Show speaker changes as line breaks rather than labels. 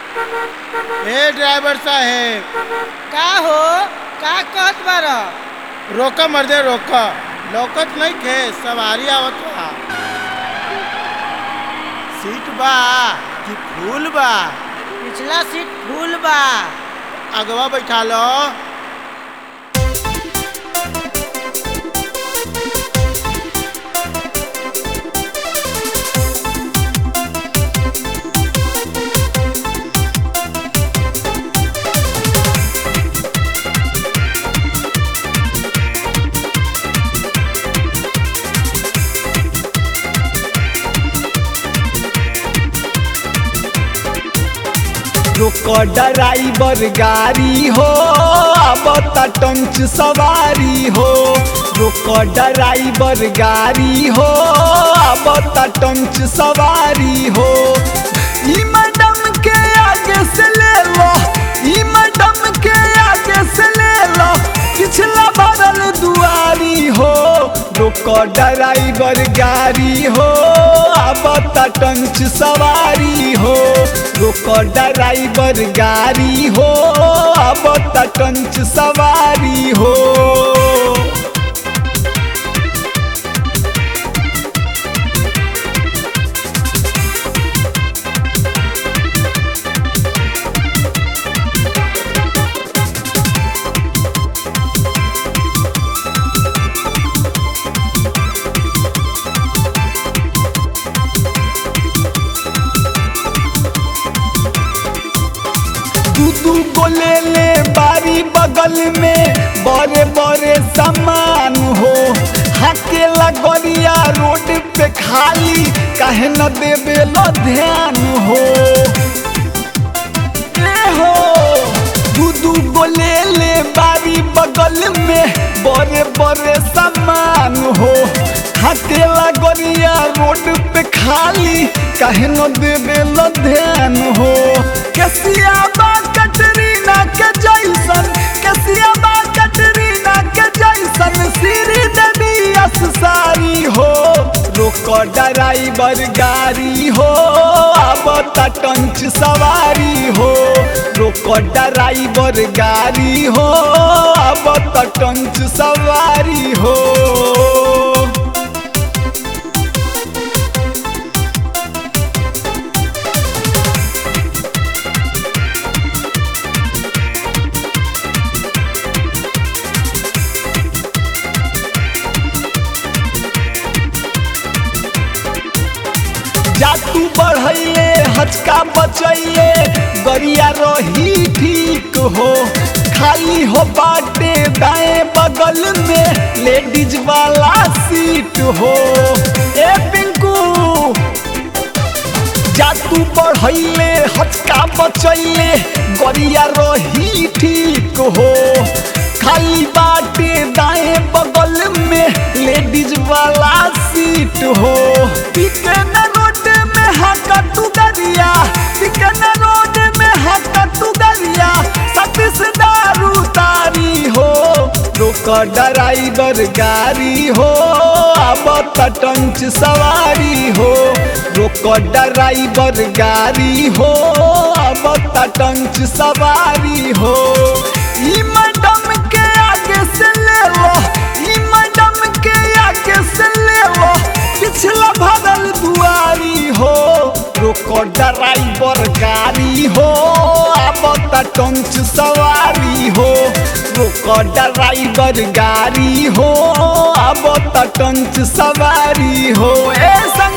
ए driver साहेब
का हो का कहत बार
रोका मर्दे रोका लौकत नहीं खे सवारी आवत बा सीट बा कि फूल बा
पिछला सीट फूल बा
अगवा बैठा लो
रुको ड्राइवर गाड़ी हो अब टंच सवारी हो रुको ड्राइवर गाड़ी हो अब टंच सवारी हो ई मैडम के आगे से ले लो ई मैडम के आगे से ले लो पिछला भरल दुआरी हो रुको ड्राइवर गाड़ी हो अब टंच सवारी हो रुको ड्राइवर गाड़ी हो अब टंच सवारी हो दू दू को ले ले बारी बगल में बड़े बड़े सामान हो हाके लगरिया रोड पे खाली काहे न देवे लो ध्यान हो ए हो दू दू को ले ले बारी बगल में बड़े बड़े सामान हो हाके लगरिया रोड पे खाली काहे न देवे लो ध्यान हो कसिया बा कटरीना के जैसन कसिया बा कटरीना के जैसन श्री देवी अस सारी हो रोको ड्राइवर गाड़ी हो अब टंच सवारी हो रोको ड्राइवर गाड़ी हो अब टंच सवारी हो जातू बढ़ैले हचका बचैले गरिया रही ठीक हो खाली हो बाटे दाएं बगल में लेडीज वाला सीट हो ए पिंकू जातू बढ़ैले हचका बचैले गरिया रही ठीक हो खाली बाटे दाएं बगल में लेडीज वाला सीट हो चिकन रोड में हाका तू गरिया चिकन रोड में हाका तू गरिया सतीश दारू तारी हो रोक ड्राइवर गाड़ी हो अब टंच सवारी हो रोक ड्राइवर गाड़ी हो अब टंच सवारी हो ई मैडम के आगे से ले लो ई मैडम के आगे से ले लो पिछला भरल दुआरी हो रोको ड्राइवर गाड़ी हो अब टंच सवारी हो रोको ड्राइवर गाड़ी हो अब टंच सवारी हो ऐसा